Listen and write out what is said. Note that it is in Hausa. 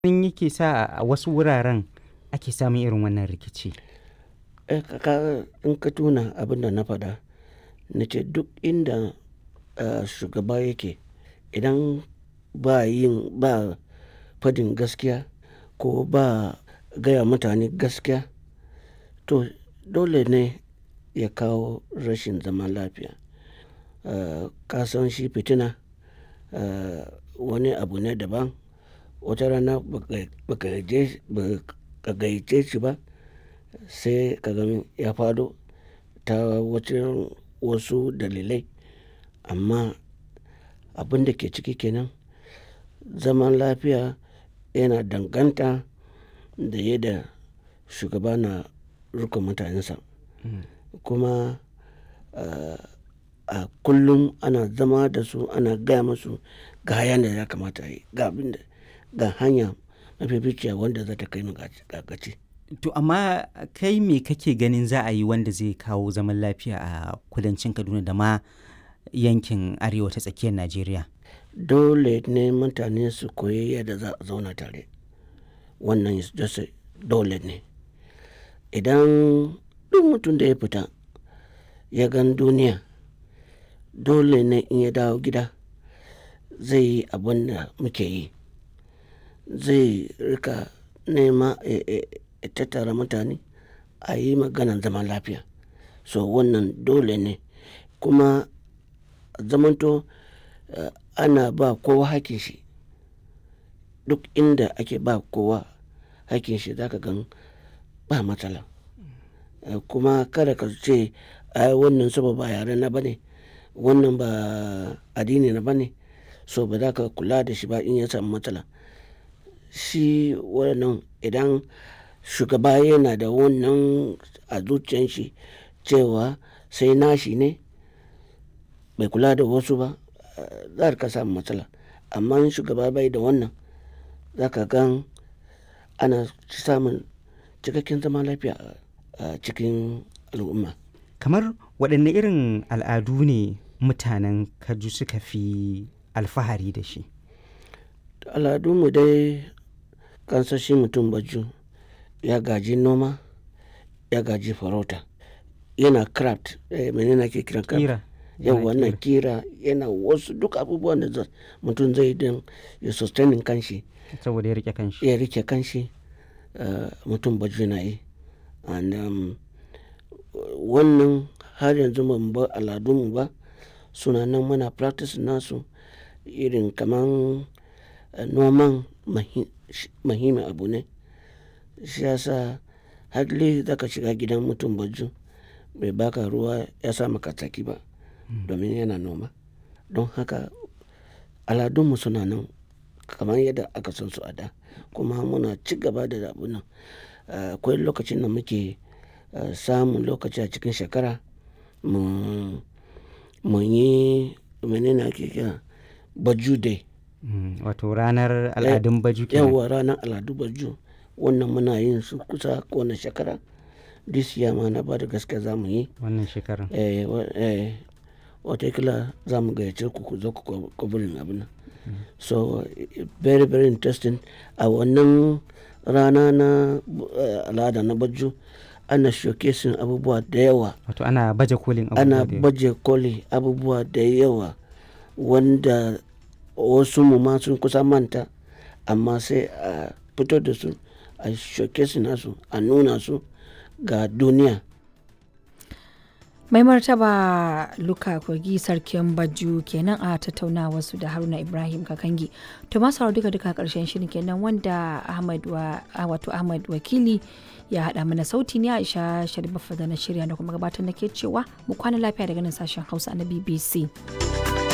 ganin yake sa a wasu wuraren ake samun irin wannan rikici? Eh, ka ka in ka tuna abin da na faɗa, na ce duk inda, ah, shugaba yake idan ba yin ba fadin gaskiya ko ba gaya mutane gaskiya, to dole ne ya kawo rashin zaman lafiya. Ah, ka san shi fitina, ah, wani abu ne daban. Wata rana ba ka, ba ka je, ba ka gayyace shi ba sai ka gan ya faɗo ta wajen wasu dalilai. Amma abin da ke ciki kenan, zaman lafiya yana danganta da yadda shugaba na riƙon mutanensa. Kuma, ah, a kullum ana zama da su, ana gaya musu ga yanda ya kamata a yi, ga abin da, ga hanya mafificiya wanda za ta kai mu ga gaci. To amma kai me kake ganin za a yi wanda zai kawo zaman lafiya a kudancin Kaduna da ma yankin arewa ta tsakiyar Najeriya? Dole ne mutane su koyi yadda za a zauna tare. Wannan is just a dole ne. Idan duk mutum da ya fita ya gan duniya, dole ne in ya dawo gida zai yi abin da muke yi. Zai riƙa nema, eh, eh, ya tattara mutane a yi maganan zaman lafiya. So wannan dole ne. Kuma zamanto, ah, ana ba kowa hakkin shi. Duk inda ake ba kowa hakkin shi za ka gan ba matsala. Kuma kada ka ce ai wannan saboda ba yare na ba ne, wannan ba addini na ba ne, so ba za ka kula da shi ba in ya samu matsala. Shi wannan idan shugaba yana da wannan a zuciyan shi cewa sai nashi ne bai kula da wasu ba, za a riƙa samun matsala. Amma in shugaba bai da wannan, za ka gan ana samun cikakken zaman lafiya a cikin al'umma. Kamar waɗanne irin al'adu ne mutanen Kaju suka fi alfahari da shi? Al'adun mu dai kan san shi mutum Baju ya gaji noma, ya gaji farauta, yana craft, eh, mene ne ake kiran craft? Ƙira. Yau wannan ƙira yana wasu duk abubuwan da mutum zai yi don ya sustaining kanshi. Saboda ya riƙe kanshi. Ya riƙe kanshi, ah, mutum Baju na yi. And, um, wannan har yanzu ba mu bar al'adun mu ba. Suna nan muna practice nasu irin kaman noman muhimmin abu ne. Shi ya sa hardly za ka shiga gidan mutum Baju bai baka ruwa ya sa maka tsaki ba domin yana noma. Don haka al'adun mu suna nan kamar yadda aka san su a da. Kuma muna ci gaba da abun nan. Ah, akwai lokacin da muke, ah, samun lokaci a cikin shekara mu, mu yi mene ne ake kira Baju Day. Wato ranar al'adun Baju kenan. Yauwa ranar al'adu Baju. Wannan muna yin su kusa kowane shekara. This year ma na bada gaskiya za mu yi. Wannan shekarar. Eh, eh, watakila za mu gayyace ku ku zo ku covering abun nan. So very, very interesting. A wannan rana na, ah, al'ada na Baju ana showcasing abubuwa da yawa. Wato ana baje kolin abubuwa Ana da yawa. baje koli abubuwa da yawa wanda wasu mu ma sun kusa manta amma sai a fito da su, a showcasing nasu, a nuna su ga duniya. Mai martaba Luka Kogi Sarkin Baju kenan a tattaunawa su da Haruna Ibrahim Kakangi. To masu sauraro duka duka ƙarshen shirin kenan wanda Ahmad wa, wato Ahmad Wakili ya haɗa mana sauti ne Aisha Sharif da na shirya da kuma gabatar nake cewa mu kwana lafiya daga nan sashen Hausa na BBC.